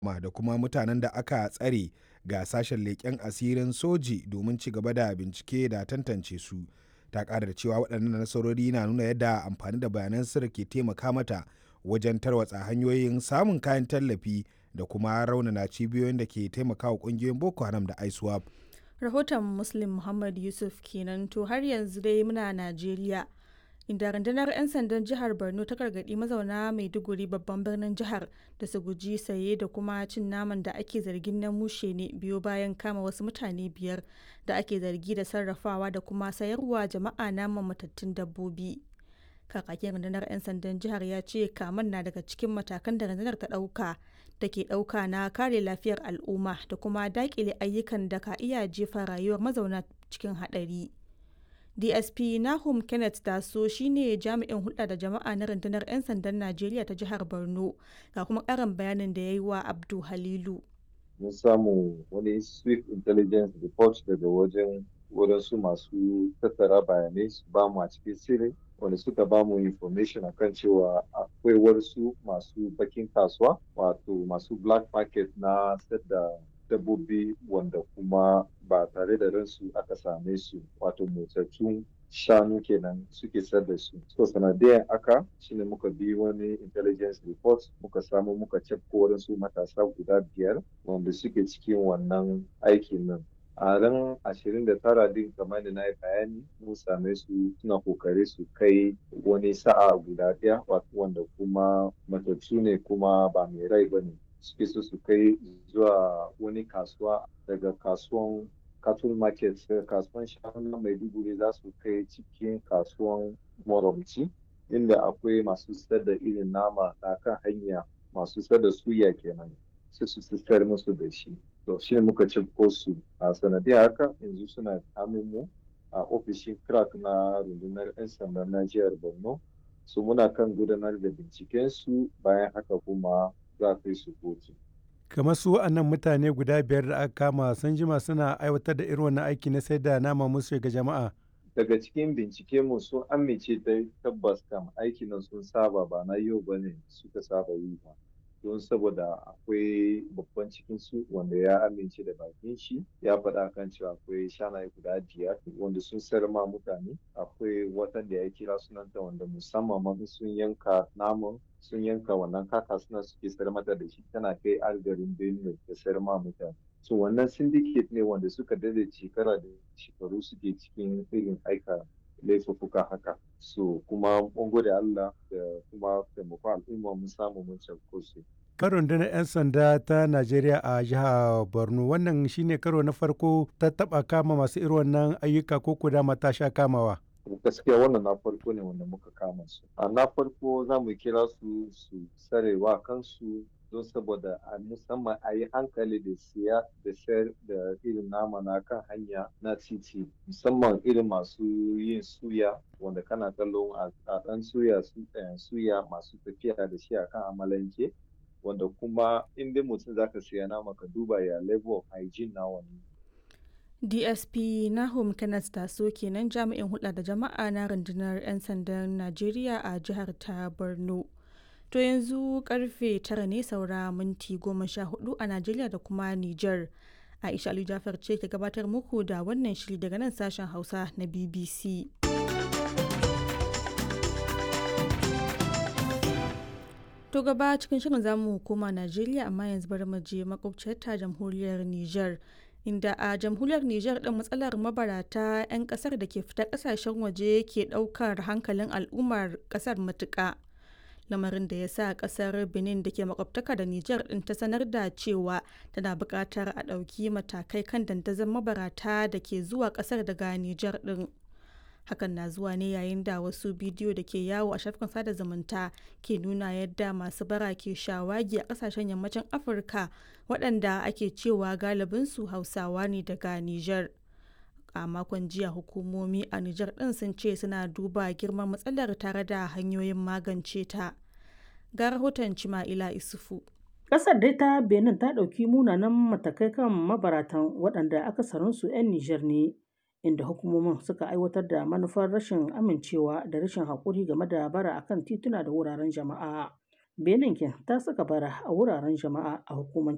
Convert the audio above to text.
da kuma mutanen da aka tsare ga sashen leƙen asirin soji domin ci gaba da bincike da tantance su ta ƙara da cewa waɗannan nasarori na nuna yadda amfani da bayanan sirri ke taimaka mata wajen tarwatsa hanyoyin samun kayan tallafi da kuma raunana cibiyoyin da ke taimakawa ƙungiyoyin boko haram da iswap rahoton muslim muhammad yusuf kenan to har yanzu dai muna najeriya inda rundunar 'yan sandan jihar borno ta gargaɗi mazauna maiduguri babban birnin jihar da su guji saye da kuma cin naman da ake zargin na mushe ne biyo bayan kama wasu mutane biyar da ake zargi da sarrafawa da kuma sayarwa jama'a naman matattun dabbobi kakakin rundunar 'yan sandan jihar ya ce kaman na daga cikin matakan da rundunar ta ɗauka da ke ɗauka na kare lafiyar al'umma da kuma daƙile ayyukan da ka iya jefa rayuwar mazauna cikin haɗari. dsp nahum kenneth taso shine jami'in hulɗa da jama'a na rundunar 'yan sandan najeriya ta jihar borno ga kuma ƙarin bayanin da ya yi wa abdu halilu mun samu wani swift intelligence report daga wajen wadansu masu tattara bayanai su ba mu a cikin sirri wanda suka ba mu information akan cewa akwai wasu masu bakin kasuwa wato masu black market na da dabbobi wanda kuma ba tare da ransu aka same su wato motsattun shanu kenan suke sayar da su so sanadiyan aka shine muka bi wani intelligence report muka samu muka cafko wadansu matasa guda biyar wanda suke cikin wannan aikin nan a ran ashirin da tara din kamar da na yi bayani mun same su suna kokari su kai wani sa'a guda ɗaya wanda kuma matattu ne kuma ba mai rai ba ne suke so su kai zuwa wani kasuwa daga kasuwan cattle market daga kasuwan shanu na maiduguri za su kai cikin kasuwan moromci inda akwai masu sayar da irin nama na kan hanya masu sayar da suya kenan sai su sayar musu da shi to shi ne muka cifko su a sanadiyar haka yanzu suna mu a ofishin crack na rundunar 'yan sandan na jihar borno su muna kan gudanar da binciken su bayan haka kuma za a kai su kotu. kamar su wa'annan mutane guda biyar da aka kama sun jima suna aiwatar da irin wannan aiki na sai da nama musu ga jama'a daga cikin bincike mu sun amince da tabbas kam aiki nan sun saba ba na yau ba ne suka saba yi ba don saboda akwai babban cikin su wanda ya amince da bakin shi ya faɗa kan cewa akwai shanaye guda biyar wanda sun sayar ma mutane akwai watan da ya kira sunanta wanda musamman ma sun yanka naman sun yanka wannan kaka suna suke sayar mata da shi tana kai algarin benue da sayar ma mutane so wannan syndicate ne wanda suka dade shekara da shekaru suke cikin irin aika laifuffuka haka so kuma mun gode Allah da kuma taimako al'umma mun samu mun cafko su kan rundunar 'yan sanda ta najeriya a jihar borno wannan shine karo na farko ta taba kama masu irin wannan ayyuka ko kuda mata sha kamawa gaskiya wannan na farko ne wanda muka kama su a na farko za mu kira su su sarewa kansu don saboda a musamman a yi hankali da siya da sayar da irin nama na kan hanya na titi musamman irin masu yin suya wanda kana kallon a ɗan suya suya masu tafiya da shi a kan amalanke wanda kuma in dai mutum zaka siya nama ka duba ya level of hygiene na wani dsp nahum kenneth taso kenan jami'in hulɗa da jama'a na rundunar 'yan sandan najeriya a jihar ta borno to yanzu karfe tara ne saura minti goma sha hudu a najeriya da kuma niger aisha ali jafar ce ke gabatar muku da wannan shiri daga nan sashen hausa na bbc To gaba cikin shirin zamu koma Najeriya amma yanzu bari mu je makwabciyar ta jamhuriyar Niger. Inda a jamhuriyar Niger ɗin matsalar mabarata 'yan ƙasar da ke fita ƙasashen waje ke ɗaukar hankalin al'ummar ƙasar matuƙa. Lamarin da ya sa ƙasar Benin da ke makwabtaka da Niger ɗin ta sanar da cewa tana buƙatar a ɗauki matakai kan dandazon mabarata da ke zuwa ƙasar daga Niger ɗin. hakan na zuwa ne yayin da wasu bidiyo da ke yawo a shafukan sada zumunta ke nuna yadda masu bara ke shawagi a kasashen yammacin afirka waɗanda ake cewa galibinsu hausawa ne daga niger a makon jiya hukumomi a niger ɗin sun ce suna duba girman matsalar tare da hanyoyin magance ta ga rahoton cima'ila isufu Ƙasar dai ta Benin ta ɗauki munanan matakai kan mabaratan waɗanda akasarinsu 'yan Nijar ne. inda hukumomin suka aiwatar da manufar rashin amincewa da rashin haƙuri game da bara akan tituna da wuraren jama'a. Benin ta saka bara a wuraren jama'a a hukumance